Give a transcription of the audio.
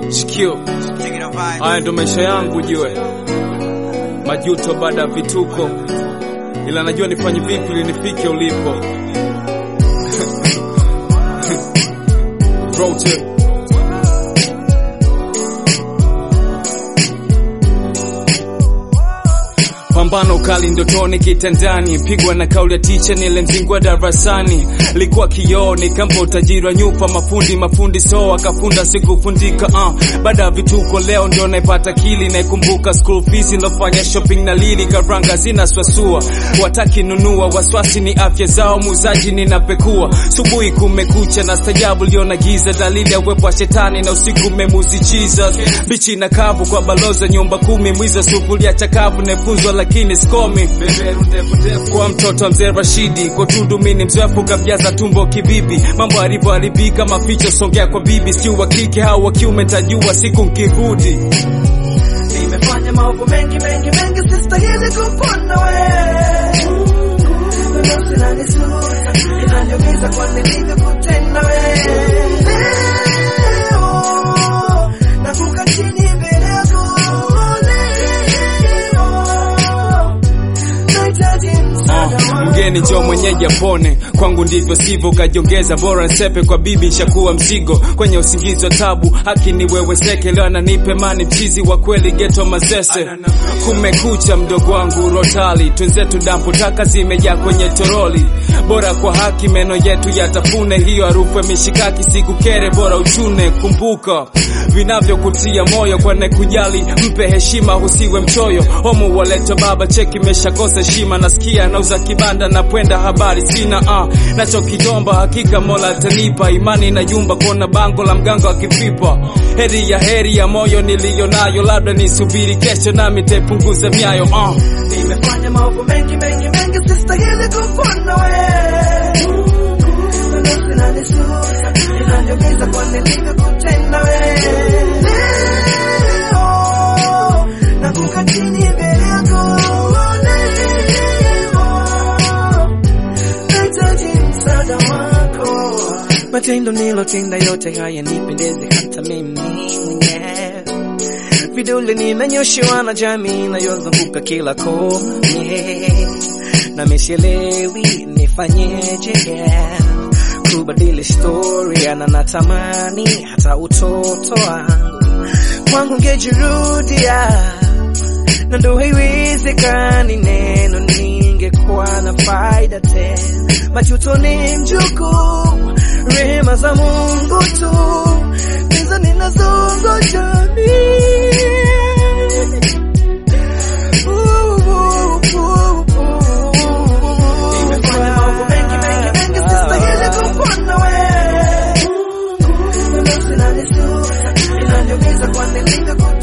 Shikio, haya ndo maisha yangu jue, majuto baada ya vituko, ila najua nifanye vipi ili nifike ulipo. Rote. Pambano kali ndotoni kitandani, pigwa na kauli ya ticha nile mzingwa darasani, likuwa kioni kamba utajiri wa nyupa, mafundi mafundi so akafunda sikufundika. Uh, baada ya vituko leo ndio naipata kili, naikumbuka school fees nilofanya shopping na lili, karanga zina swasua, wataki nunua, waswasi ni afya zao, muuzaji ninapekua, subuhi kumekucha na stajabu liona giza, dalili ya uwepo wa shetani na usiku memuzi Jesus, bichi na kavu kwa baloza nyumba kumi, mwiza sufuria chakavu nefunzwa lakini sikomi kwa mtoto wa mzee Rashidi kwa tundu mini mzoefu kabjaza tumbo kibibi mambo alivyoharibika maficho songea kwa bibi si wa kike au wa kiume tajua siku nkirudi Nimefanya maovu mengi mengi mengi, sistahili kupona we. Nafsi inanisuta, inaniumiza kwa nilivyokutenda we. Leo nakuka chini mbele yako leo, nahitaji msaada Uh, wako. mgeni jo mwenyeji apone kwangu ndivyo sivyo kajiongeza bora nsepe kwa bibi nshakuwa mzigo kwenye usingizi wa tabu haki ni wewe seke leo ananipe mani mchizi wa kweli geto mazese kumekucha mdogo wangu rotali twenzetu dampo taka zimejaa kwenye toroli bora kwa haki meno yetu yatafune hiyo harufu ya mishikaki sikukere bora uchune kumbuka vinavyokutia moyo kwane kujali mpe heshima husiwe mchoyo homo waleta baba cheki meshakosa heshima nasikia nauza kibanda na pwenda habari sina uh, nachokidomba hakika mola atanipa imani na yumba kuona bango la mganga akipipa heri ya heri ya moyo niliyo nayo labda nisubiri kesho nami taipunguza miayo uh. Nimefanya maovu mengi mengi mengi, sistahili kupona we. Nafsi inanisuta, inaniumiza kwa nilivyokutenda we. Leo nakuka chini mbele yako leo, nahitaji msaada wako. Matendo nilotenda yote haya nipendeze hata mimi mwenyewe vidole nimenyoshewa na jamii inayozunguka kila kona yeah. na misielewi nifanyeje yeah. kubadili historia na natamani hata utoto wangu kwangu ngejirudia na ndo haiwezekani neno ningekuwa na faida tena majuto ni mjukuu rehema za mungu tu hizo ninazongoja Nimefanya mambo mengi mengi mengi, sistahili kupona we. Nafsi inanisuta, inaniumiza kwa nilivyokutenda